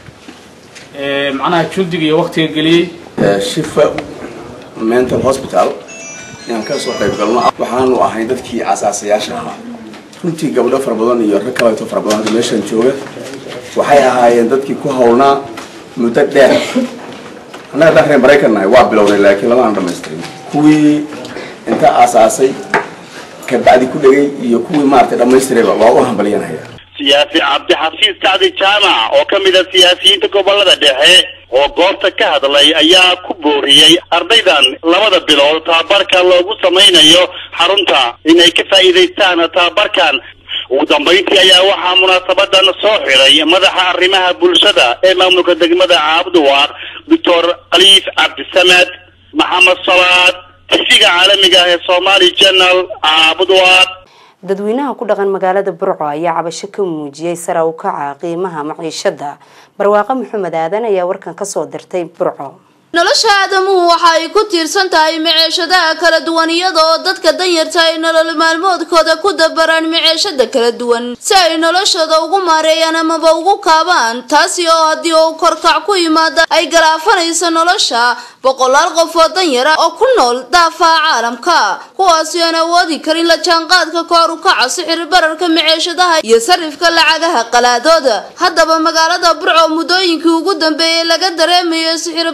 macnaha jundiga iyo waktiga geliyey shifa mental hospital inaan ka soo qayb galno waxaanu ahay dadkii asaasayaasha ahaa runtii gabdho fara badan iyo rag kaleeto fara badan hadda meeshan jooga waxay ahaayeen dadkii ku hawlnaa muddo dheer annaga haddaan reer maraykan nahay waa bilownay laakiin lama aan dhamaystirin kuwii inta aasaasay kabacdi ku dhegay iyo kuwii maaragtay dhammaystirayba waa u hambalyanaya siyaasi cabdixafiis sacdi jaamac oo ka mid a siyaasiyiinta gobolada dhexe oo goobta ka hadlay ayaa ku booriyey ardaydan labada bilood tababarka loogu samaynayo xarunta inay ka faa'iidaystaan tababarkan ugu dambayntii ayaa waxaa munaasabadan soo xiray madaxa arrimaha bulshada ee maamulka degmada caabduwaaq doctor khaliif cabdisamed maxamed salaad tisiga caalamiga ah ee somali journal caabduwaaq dadweynaha ku dhaqan magaalada burco ayaa cabasho ka muujiyey sara u kaca qiimaha maciishada barwaaqo maxamed aadan ayaa warkan kasoo dirtay burco nolosha aadamuhu waxa ay ku tiirsan tahay miceeshadaha kala duwan iyada oo dadka danyarta ay nolol maalmoodkooda ku dabaraan miceeshada kala duwan si ay noloshooda ugu maareeyaan amaba ugu kaabaan taasi oo haddii uu korkac ku yimaada ay galaafanayso nolosha boqolaal qof oo danyar ah oo ku nool daafaha caalamka kuwaasi aan awoodi karin la jaanqaadka koor u kaca sixir bararka miceeshadaha iyo sarifka lacagaha qalaadooda haddaba magaalada burco muddooyinkii ugu dambeeyey laga dareemayo sixir bararka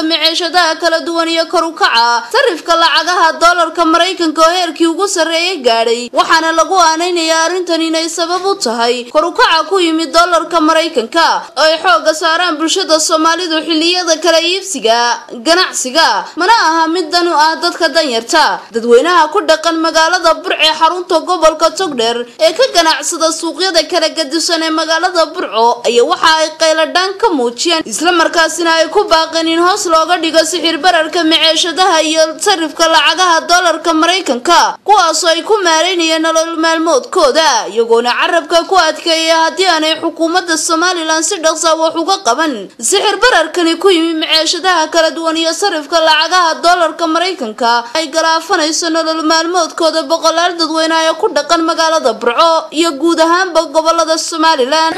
maciishadaha kala duwan iyo kor u kaca sarifka lacagaha doolarka maraykanka oo heerkii ugu sarreeyay gaadhay waxaana lagu aanaynayaa arrintan inay sabab u tahay kor u kaca ku yimid doolarka maraykanka oo ay xooga saaraan bulshada soomaalidu xilliyada kala iibsiga ganacsiga mana aha mid dan u ah dadka danyarta dadweynaha ku dhaqan magaalada burce xarunta gobolka togdheer ee ka ganacsada suuqyada kala gadisan ee magaalada burco ayaa waxa ay qayladhaan ka muujiyeen islamarkaasina ay ku baaqeen in hoos looga dhigo sixir bararka maceeshadaha iyo sarifka lacagaha doolarka maraykanka kuwaasoo ay ku maareynayeen nolol maalmoodkooda iyagoona carabka ku adkeeya haddii aanay xukuumadda somalilan si dhaqsa wax uga qaban sixir bararkani ku yimi maceeshadaha kala duwan iyo sarifka lacagaha doolarka maraykanka ay galaafanayso nolol maalmoodkooda boqolaal dadweyne ee ku dhaqan magaalada burco iyo guud ahaanba gobolada somalilan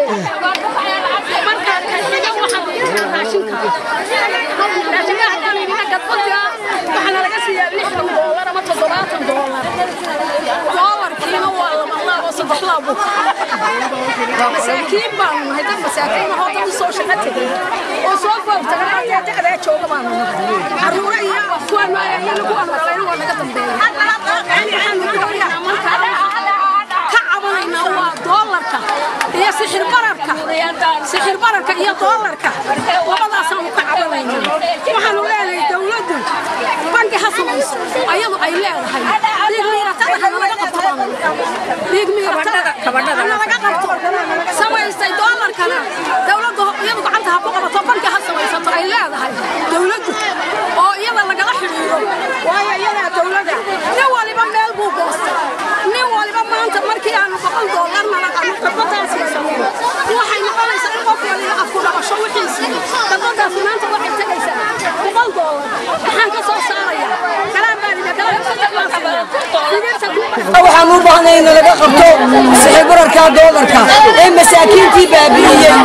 masaakiin baanu nahay dad masaakiin ahoo dad usoo shaqo tegay oo soo foogtagay halkaa dacdaa jooga baanu nahay caruura iyo kuwaan maayayo kuwaan maqlayna waa naga dambeeya waxaanu doonaynaa markaa ka cabanaynaa waa doolarka iyo sixir bararka sixir bararka iyo doolarka labadaasaanu ka cabanaynaa waxaanu leenahay dowladdu bangi ha samayso ayadu ay leedahay dhiig miiratada hana laga qabto baanu dhiig miiratada hana laga qabto samaystay doolarkana dowladdu iyadu gacanta ha ku qabato bangi ha samaysato ay leedahay dowladdu oo iyada lagala xidhiidho waayo iyadaa dowladda nin waliba meel buu goostay nin waliba maanta markii aanu boqol doolar nalaqano khadbadaas haysanno waxay noqonaysaa in qof waliba afku dhabasho wixiisii khadbadaasi maanta waxay tegaysaa boqol doolar maxaan ka soo saaraya kalaan baan ina kalaan saddex baan siinaa digirta waxaan u baahnay in laga qabto sixir bararka doolarka ee masaakiintii baabi'iyey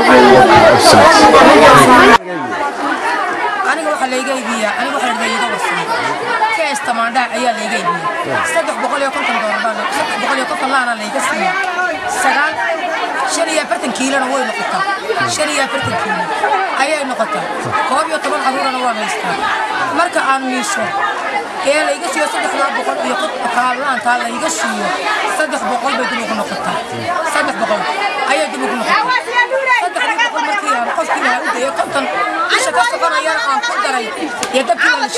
aniga waxaa layga iibiyaa aniga waxaa layga iiga warsan kees tamaandhaa ayaa layga iibiyaa saddex boqol iyo konton doolar baa saddex boqol iyo konton laana layga siiya sagaal shan iyo afartan kiilona way noqotaa shan iyo afartan kiilo ayay noqotaa koob iyo toban caruurana waan haystaa marka aan miisho ee layga siiyo saddexdaa boqol iyo kaablaantaa layga siiyo saddex boqol bay dib ugu noqotaa saddex boqol ayay dib ugu noqotaa saddexdii boqol markii aan qofkii lahaa u dayo konton isha ka soconayana aan ku daray iyo dabkii la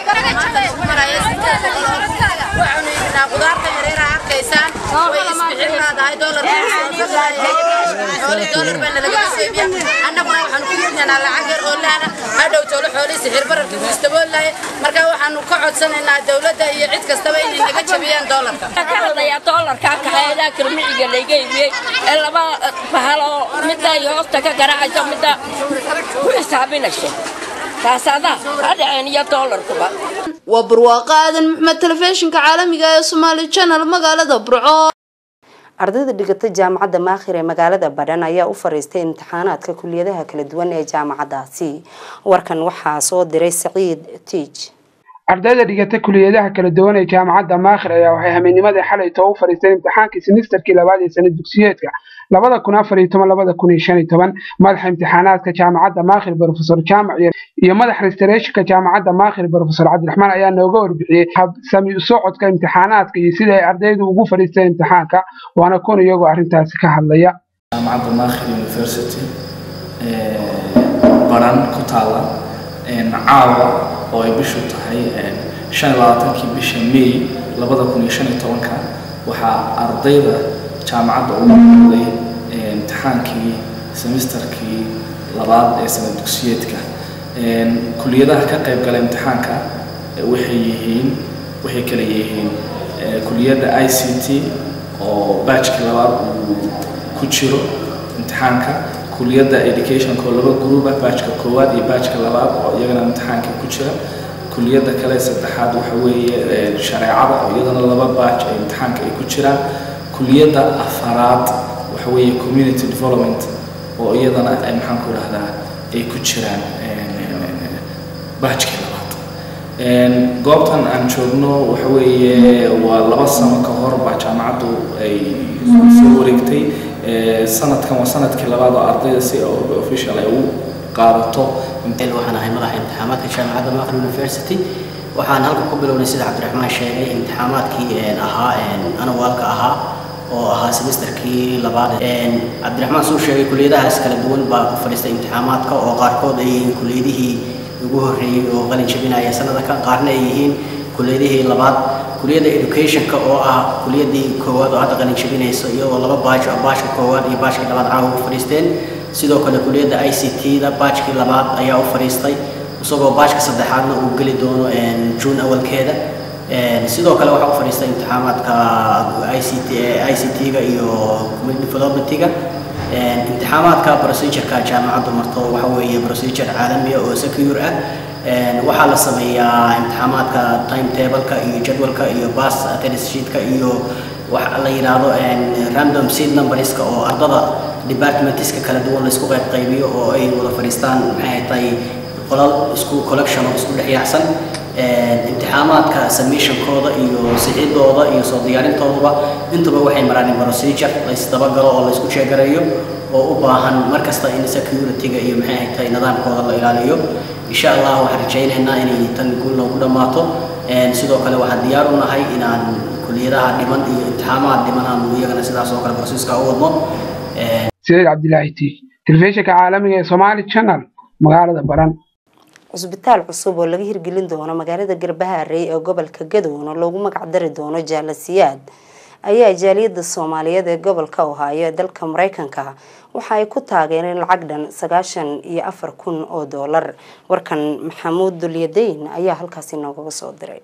waxaanu qudaarta yareera arkaysaan way isbixin laadahay dolarxooli dolar baana lagaga seebiya annaguna waxaanu ku yidnanaa lacag yar oo lahana hadhow toolo xoolii sixir bararkii ku istaboolahay marka waxaanu ka codsanaynaa dowladda iyo cid kastaba inay naga jabiyaan dolarka ka hadlayaa doolarka kaxeedaa kirmiciga layga iibiyey ee laba bahal oo midda ay hoosta ka garaacayso midda ku xisaabinayso taasadaa ha dhaceen iyo doolarkuba waa barwaaqo aadan maxmed telefishinka caalamiga ee somaali channel magaalada burco ardayda dhigata jaamacadda maakhir ee magaalada badhan ayaa u fariistay imtixaanaadka kuliyadaha kala duwan ee jaamacadaasi warkan waxaa soo diray saciid tiij ardayda dhigata kuliyadaha kala duwan ee jaamacadda maakhir ayaa waxay hameennimadii xalay too u fadhiisteen imtixaankii simisterkii labaad ee sanad dugsiyeedka labada kun afar iyo toban labada kun iyo shan iyo toban madaxa imtixaanaadka jaamacadda maakhir brofesor jaamac iyo madaxa restorationka jaamacadda maakhir brofesor cabdiraxmaan ayaa nooga warbixiyey habsami socodka imtixaanaadka iyo sida ay ardaydu ugu fadhiisteen imtixaanka waana kun iyagoo arrintaasi ka hadlaya jaamacadda maakhir university baran ku taala caawa oo ay bishu tahay shan iyo labaatankii bisha may labada kun iyo shan iyo tobanka waxaa ardayda jaamacadda ugu noqday imtixaankii semesterkii labaad ee sanad dugsiyeedka kuliyadaha ka qayb gala imtixaanka waxay yihiin waxay kala yihiin kuliyadda i c t oo baajkii labaad uu ku jiro imtixaanka kuliyadda educationka oo laba gruuba baajka koowaad iyo baajka labaad oo iyagana imtixaanka ku jira kuliyadda kale saddexaad waxa weeye shareecada oo iyadana laba baaj ee imtixaanka ay ku jiraan kuliyadda afaraad waxa weeye community development oo iyadana ay maxaan ku idhahdaa ay ku jiraan baajkii labaad goobtan aan joogno waxa weeye waa laba sano ka hor baa jaamacaddu ay soo wareegtay sanadkan waa sanadkii labaad oo ardayda si official ay u qaadato waxaan ahay madaxa imtixaamaadka jaamacadda maqal university waxaan halka ku bilownay sida cabdiraxmaan sheegay imtixaamaadkii ahaa anawaalka ahaa oo ahaa semesterkii labaad cabdiraxmaan suu sheegay kuliyadahaas kala duwan baa ku fadhiistay imtixaamaadka oo qaarkood ay yihiin kuliyadihii ugu horreeyey oo qalin jabinaya sanada kan qaarna ay yihiin kuliyadihii labaad kuliyadda educationka oo ah kuliyadii koowaad oo hadda qalin jabinaysa iyadoo laba baajo baashka koowaad iyo baashka labaad caawa u fadhiisteen sidoo kale kuliyadda i c t-da baajkii labaad ayaa u fadhiistay isagoo baajka saddexaadna uu geli doono juun awalkeeda sidoo kale waxaa u fadhiistay imtixaamaadka i c t i c t-ga iyo community development-ga imtixaamaadka procedureka jaamacaddu marto waxa weeye procedure caalamiya oo secure ah waxaa la sameeyaa imtixaamaadka timetableka iyo jadwalka iyo bas attendance sheetka iyo waxa la yidhaahdo random seed numberska oo ardada departmentska kala duwan laisku qayb qaybiyo oo ay wada fadhiistaan maxay tahay qolal isku collection oo isku dhex yaacsan imtixaamaadka submissionkooda iyo sixidooda iyo soo diyaarintooduba intuba waxay maraan procedure laysdabagalo oo laysku sheegareeyo oo u baahan markasta in security-ga iyo maxay ahayd tahay nidaamkooda la ilaaliyo insha allah waxaan rajaynaynaa inay tan guul noogu dhammaato sidoo kale waxaan diyaar u nahay inaan kuliyadaha dhiman iyo imtixaamaad dhiman aanu iyagana sidaas oo kale processka u wadno sideed cabdilaahi t telefishinka caalamiga ee somaali channel magaalada baran cusbitaal cusub oo laga hirgelin doono magaalada garbaharey ee gobolka gadowna loogu magac dari doono jaalasiyaad ayaa jaaliyada soomaaliyeed ee gobolka ohaayo ee dalka mareykanka waxa ay ku taageereen lacag dhan sagaashan iyo afar kun oo doolar warkan maxamuud dulyadeyn ayaa halkaasi noogaga soo diray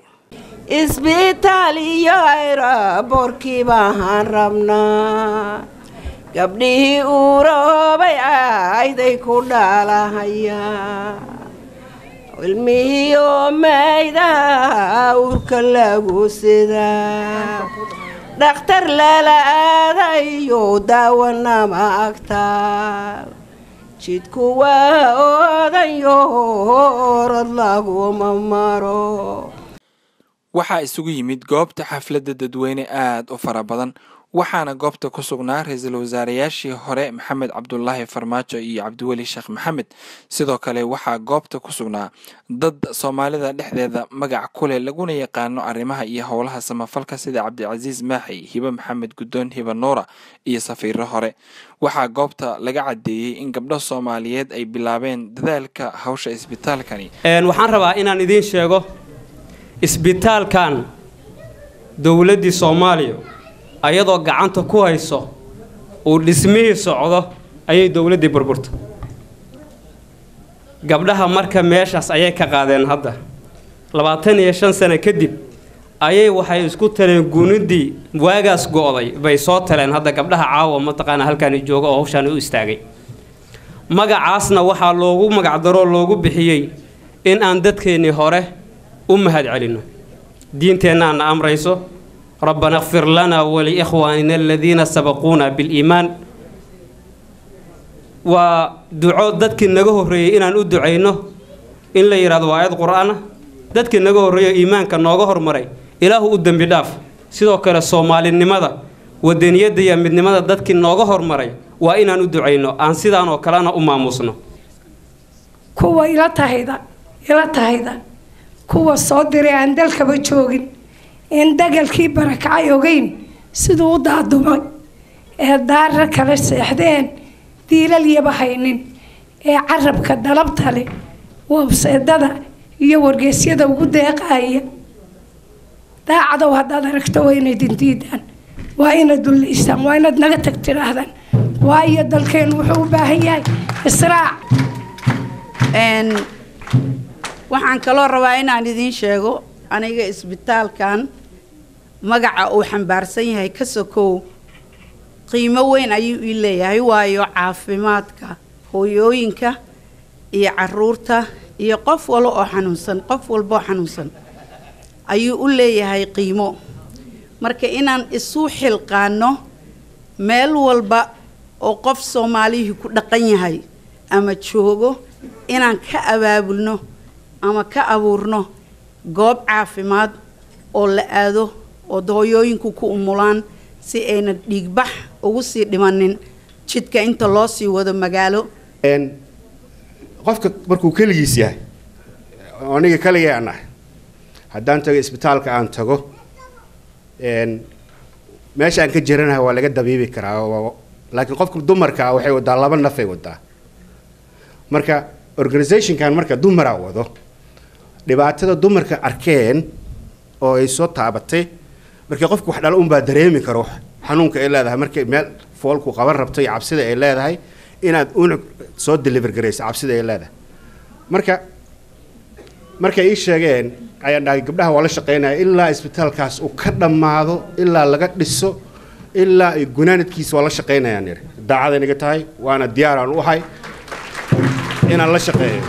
isbitaal iyo ayraboorkii baahaan rabnaa gabdhihii uroobay ayday ku dhaalahayaan ilmihii oo maydaha urka lagu sidaa dhakhtar lala aadayo daawanama agtaa jidku waa oodayo orod laguma maro waxaa isugu yimid goobta xafladda dadweyne aada u fara badan waxaana goobta ku sugnaa ra-iisul wasaareyaashii hore maxamed cabdulaahi farmaajo iyo cabdiweli sheekh maxamed sidoo kale waxaa goobta ku sugnaa dad soomaalida dhexdeeda magac kuleh laguna yaqaano arrimaha iyo howlaha samafalka sida cabdicasiis maaxi hibe maxamed guddoon hibe nuura iyo safiiro hore waxaa goobta laga caddeeyey in gabdho soomaaliyeed ay bilaabeen dadaalka hawsha isbitaalkani waxaan rabaa inaan idiin sheego isbitaalkan dowladdii soomaaliya ayadoo gacanta ku hayso uu dhismihii socdo ayay dowladdii burburta gabdhaha marka meeshaas ayay ka qaadeen hadda labaatan iyo shan sano kadib ayay waxay isku taleen guuniddii waagaas go'day bay soo taleen hadda gabdhaha caawa mataqaana halkaani jooga oo hawshaani u istaagay magacaasna waxaa loogu magacdaroo loogu bixiyey in aan dadkeennii hore u mahad celinno diinteennaana amrayso ربنا اغفر لنا ولإخواننا الذين سبقونا بالإيمان ودعو ددك نغا هوريي inaan u duceyno in la yiraahdo waayad quraana dadka naga horeeyo iimaanka nooga hormaray ilaahu u dambi dhaaf sidoo kale soomaalinimada wadaniyada iyo midnimada dadkii nooga hormaray waa inaan u duceyno aan sidaan oo kalena u maamusno kuwa ila tahayda ila tahayda kuwa soo diray aan dalkaba joogin in dagalkii barakacay ogeyn siduu u daadumay ee daarra kala seexdeen diilalyaba haynin ee carabka dalabta leh wabseedada iyo wargeysyada ugu deeqaaya daacadow haddaad aragto waa inay dindiidaan waa inaad dullaysaan waa inaad naga tag tidhaahdaan waayo dalkeenu wuxuu u baahan yahay israac waxaan kaloo rabaa inaan idiin sheego aniga isbitaalkan magaca uu xambaarsan yahay ka sokow qiimo weyn ayuu ii leeyahay waayo caafimaadka hooyooyinka iyo caruurta iyo qof walo oo xanuunsan qof walba oo xanuunsan ayuu u leeyahay qiimo marka inaan isu xilqaano meel walba oo qof soomaalihii ku dhaqan yahay ama joogo inaan ka abaabulno ama ka abuurno goob caafimaad oo la aado oo hooyooyinku ku umulaan si ayna dhiigbax ugu sii dhimanin jidka inta loo sii wado magaalo qofka markuu keligiis yahay oo aniga keligay aan ahay haddaan tago isbitaalka aan tago een, meesha aan ka jiranahay waa laga dabiibi karaa waa- laakiin qofka dumarka ah waxay wadaa laba nafay wadaa marka organizationkan marka dumaraa wado dhibaatada dumarka arkeen oo ay soo taabatay markii qofka wax dhalo unbaa dareemi karo xanuunka ay leedahay markay meel foolku qaban rabto iyo cabsida ay leedahay inaad unug soo deliver garayso cabsida ay leedahay marka markay ii sheegeen ayaan dhahay gabdhaha waa la shaqeynaya ilaa isbitaalkaas uu ka dhammaado ilaa laga dhiso ilaa ay gunaanadkiisa waa la shaqeynayaan yidhi daacad inaga tahay waana diyaar aan u ahay inaan la shaqeeyo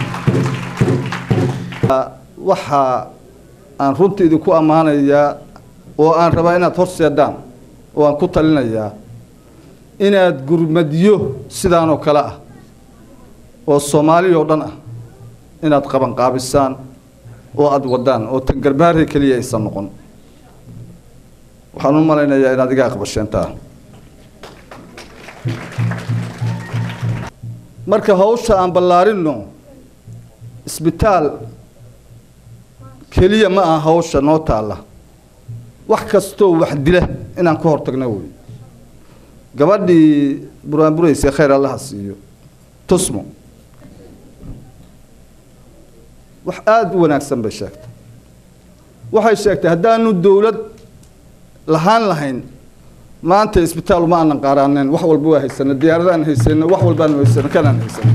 waxa aan runtii idinku ammaanayaa oo aan rabaa inaad horseedaan oo aan ku talinayaa inaad gurmadyo sidaan oo kale ah oo soomaali oo dhan ah inaad qabanqaabisaan oo aada wadaan oo tan garbaarey keliya aysan noqon waxaan u malaynayaa inaad iga aqbasheentaa marka hawsha aan ballaarinno isbitaal keliya ma aha hawsha noo taalla wax kastoo wax dila inaan ka hortagno wey gabadhii buraanburaysa khayr allaha siiyo tusmo wax aada u wanaagsan bay sheegtay waxay sheegtay haddaanu dowlad lahaan lahayn maanta isbitaal uma aanan qaaraaneen wax walba waa haysana diyaaradaan haysano wax walbaan haysano kanaan haysano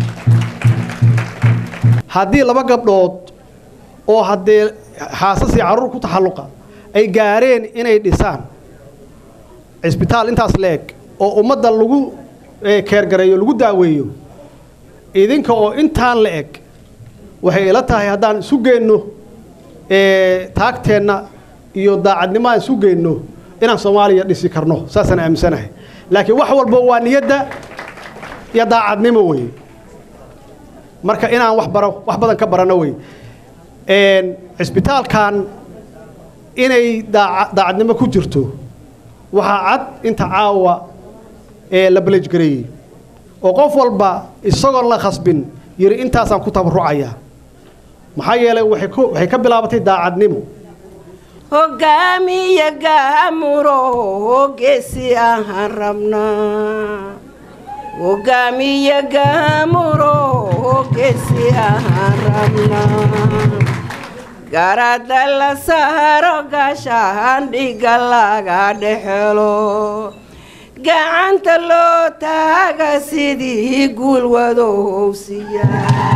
haddii laba gabdhood oo haddee xaasas iyo carruur ku taxalluqa ay gaareen inay dhisaan cisbitaal intaas la-eg oo ummadda lagu eh, keergareeyo lagu daaweeyo idinka oo intaan la eg waxay ila tahay haddaan isu geenno eh, taagteenna iyo daacadnimo aan isu geenno inaan soomaaliya dhisi karno saasaan aaminsanahay laakiin wax walba waa niyadda iyo daacadnimo wey marka inaan wax baro wax badan ka barano wey Een, cisbitaalkan inay daaca- daacadnimo ku jirto waxaa cad inta caawa ee la balejgareeyey oo qof walba isagoon la khasbin yiri intaasaan ku tabarucaya maxaa yeelay waxay ku- waxay ka bilaabatay daacadnimo hogaamiya gaamuro geesi ahaan rabnaa hogaamiya gaamuro geesi ahaan rabnaa garada la saaro gaashaan dhiga laga dhexelo gacanta loo taaga sidii guulwadowsiya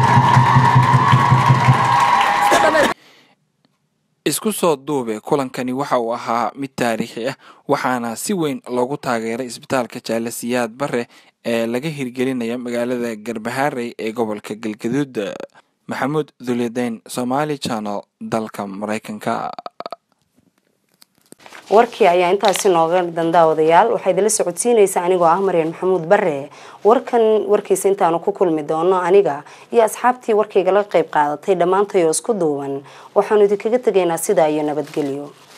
isku soo duube kulankani waxa uu ahaa mid taariikhi ah waxaana si weyn loogu taageeray isbitaalka jaalasiyaad bare ee laga hirgelinaya magaalada garbaharey ee gobolka galgaduud maxamuud dulideyn somaali channel dalka mareykanka warkii ayaa intaasi nooga dandaawadayaal waxaa idinla socodsiinaysa anigoo ah maryan maxamuud bare warkan warkiisa intaanu ku kulmi doono aniga iyo asxaabtii warkaygala qayb qaadatay dhammaantay oo isku duuban waxaanu idinkaga tegaynaa sidaa iyo nabadgelyo